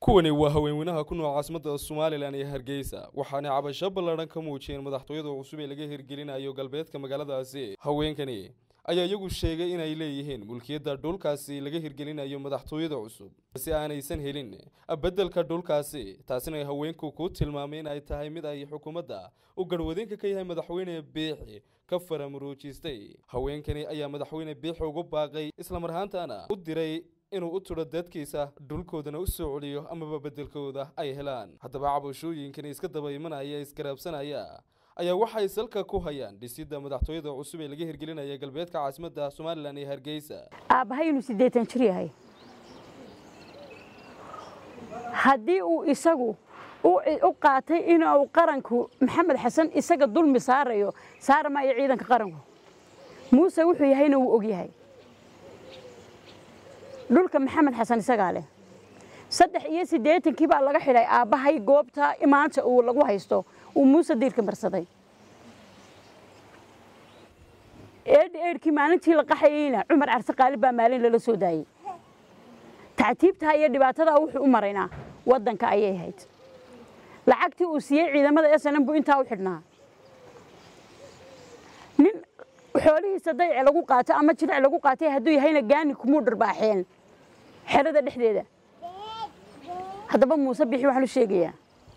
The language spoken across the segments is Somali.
kuwani waa haweenweynaha ku nool caasimadda somalilan iyo hargeysa waxaanay cabasho ballaadhan ka muujiyeen madaxtooyada cusub ee laga hirgelinayo galbeedka magaaladaasi haweenkani ayaa iyagu sheegay inay leeyihiin mulkiyadda dhulkaasi laga hirgelinayo madaxtooyada cusub si aanaysan helin beddelka dhulkaasi taasina ay haweenku ku tilmaamay in ay tahay mid ay xukuumadda u garwadeenka ka yahay madaxweyne biixi ka faramuruujistay haweenkani ayaa madaxweyne biixi ugu baaqay islamar ahaantana u diray inuu u tudho dadkiisa dhulkoodana u soo celiyo amaba beddelkooda ay helaan haddaba cabashooyinkani iska daba imanaya isgaraabsanaya ayaa waxay salka ku hayaan dhisidda madaxtooyada cusub ee laga hirgelinaya galbeedka caasimadda somalilan ee hargeysa aabbahay inuu siddeetan jir yahay haddii uu isagu u qaatay inuu qaranku maxamed xasan isaga dulmi saarayo saara maayo ciidanka qaranku muuse wuxuu yahayna wuu og yahay dhulka maxamed xasan isagaa leh saddex iyo siddeetankii baa laga xidhay aabbahay goobta maanta uu lagu haysto uu muuse diirka marsaday eedhi eedhkii maalintii la qaxayeyna cumar carse qaalib baa maalin lala soo daayey tactiibtaa iyo dhibaatadaa wuxuu u maraynaa waddanka ayay ahayd lacagtii uu siiyey ciidamada snm buu intaa u xidhnaa nin xoolihiisa dayce lagu qaato ama jilic lagu qaatay hadduu yahayna gaani kumuu dharbaaxeen xerada dhexdeeda haddaba muuse bixi waxaan u sheegayaa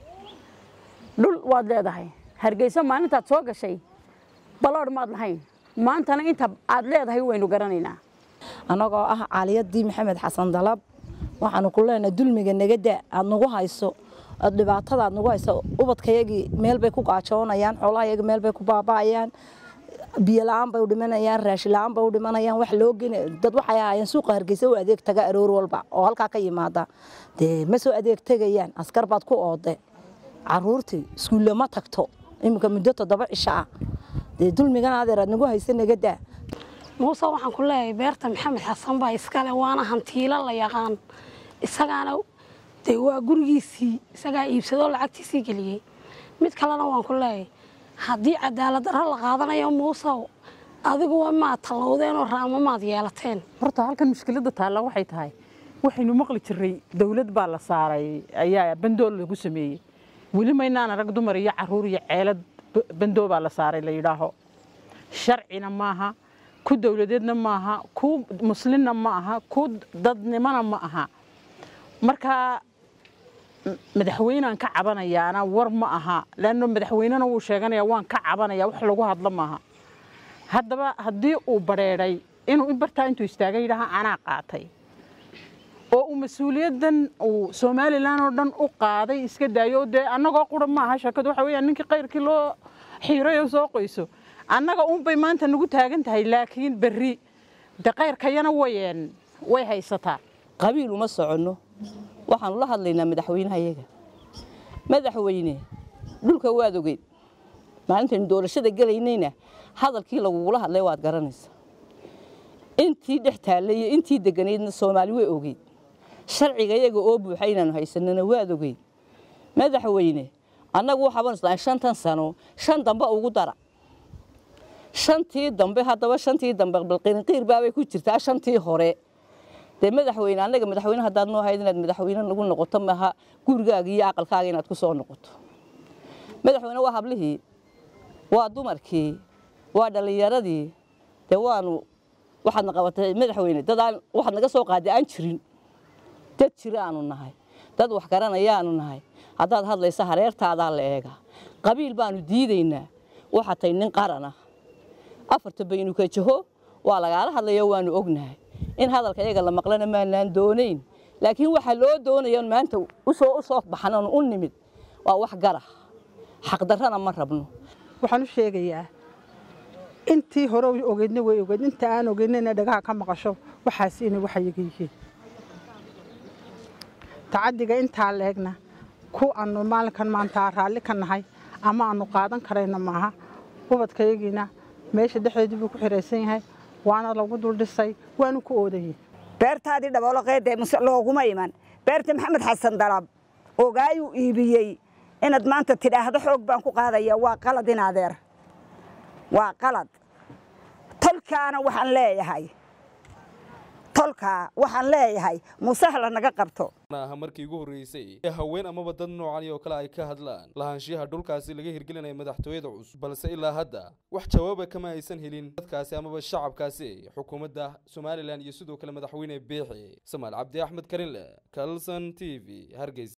dhul waad leedahay hargeysa maalintaad soo gashay baloodh maad lahayn maantana inta aad leedahay waynu garanaynaa annagoo ah caaliyadii maxamed xasan dalab waxaanu ku leenahay dulmiga nagada aad nagu hayso dhibaatada aad nagu hayso ubadkayagii meel bay ku gaajoonayaan xoolahayaga meel bay ku baaba'ayaan biyo la-aan bay u dhimanayaan raashin la-aan bay u dhimanayaan wax loo gena dad waxay ahaayeen suuqa hargeysa u adeeg taga aroor walba oo halkaa ka yimaada dee ma soo adeeg tegayaan askar baad ku oode caruurtii iskuulle ma tagto iminka muddo toddoba cisho ah dee dulmigan adeer aad nagu haysa nagadaa muuse waxaan ku leeyahay beerta maxamed xasan baa iskale waana hantiilo la yaqaan isagaana dee waa gurigiisii isagaa iibsadoo lacagtiisii geliyey mid kalena waan ku leeyahay haddii cadaalad darro la qaadanayo muusow adiguwa maad tallowdeenoo raamo maad yeelateen horta halkan mushkiladda taalla waxay tahay waxaynu maqli jirray dawlad baa la saaray ayaa bandool lagu sameeyey weli maynaan arag dumar iyo caruur iyo ceelad bandoo baa la saaray la yidhaaho sharcina maaha ku dawladeedna maaha ku muslimna ma aha ku dadnimona ma aha markaa madaxweynaan ka cabanayaana war ma aha leanno madaxweynena wuu sheeganaya waan ka cabanaya wax lagu hadlo maaha haddaba haddii uu badheedhay inuu bartaa intuu istaagay yidhaaha anaa qaatay oo uu mas-uuliyaddan uu somalilan oo dhan u qaaday iska daayo dee annagoo qura ma aha sheekadu waxa weeyaan ninkii qayrkii loo xiiray oo soo qoyso annaga uunbay maanta nagu taagan tahay laakiin berri de qayrkayana wayeen way haysataa qabiil uma soconno waxaanu la hadlaynaa madaxweynaha iyaga madaxweyne dhulka waad ogeyd maalintaynu doorashada gelaynayna hadalkii lagugula hadlay waad garanaysaa intii dhex taallay iyo intii deganaydna soomaali way ogeyd sharciga iyaga oo buuxa inaanu haysanana waad ogeyd madaxweyne annagu waxaaban isnahay shantan sano shan dambe ugu dara shantii dambe haddaba shantii dambe balqirinqiir baabay ku jirtaa shantii hore dee madaxweyne annaga madaxweyne haddaad noo hayd inaad madaxweyne nagu noqoto maaha gurigaaga iyo aqalkaaga inaad ku soo noqoto madaxweyne waa hablihii waa dumarkii waa dhallinyaradii dee waanu waxaadna qabatay madaxweyne dad aan waxaad naga soo qaaday aan jirin dad jira aanu nahay dad wax garanayaanu nahay haddaad hadlaysa hareertaadaa la eega qabiil baanu diidaynaa waxaa tay nin qarana afarta baynu ka jaho waa lagaala hadlayo waanu ognahay in hadalka iyaga la maqlana maanaan doonayn laakiin waxaa loo doonaya maanta usoo u soo baxnan u nimid waa wax gara xaqdarrana ma rabno waxaan u sheegayaa intii hore ogeydna way ogeyd inta aan ogeynayna dhagaha ka maqasho waxaas inay waxyaga yihiin tacadiga intaa leegna ku aanu maalinkan maanta raalli ka nahay ama aanu qaadan karayna maaha ubadkayagiina meesha dhexdeedii buu ku xiraysan yahay waana lagu duldhisay waanu ku oodayey beertaadii dhabooloqeedee muse looguma iman beerta maxamed xasan dalab ogaayuu iibiyey inaad maanta tidhaahdo xoog baan ku qaadaya waa qalad in adeer waa qalad tolkaana waxaan leeyahay tolkaa waxaan leeyahay muuse hala naga qabto ma aha markii ugu horreysay ee haween amaba dad noocani oo kale ay ka hadlaan lahaanshiyaha dhulkaasi laga hirgelinaya madaxtooyada cusub balse ilaa hadda wax jawaaba kama aysan helin dadkaasi amaba shacabkaasi xukuumadda somalilan iyo sidoo kale madaxweyne beexi samaal cabdi axmed karinle kalson t v hargeysa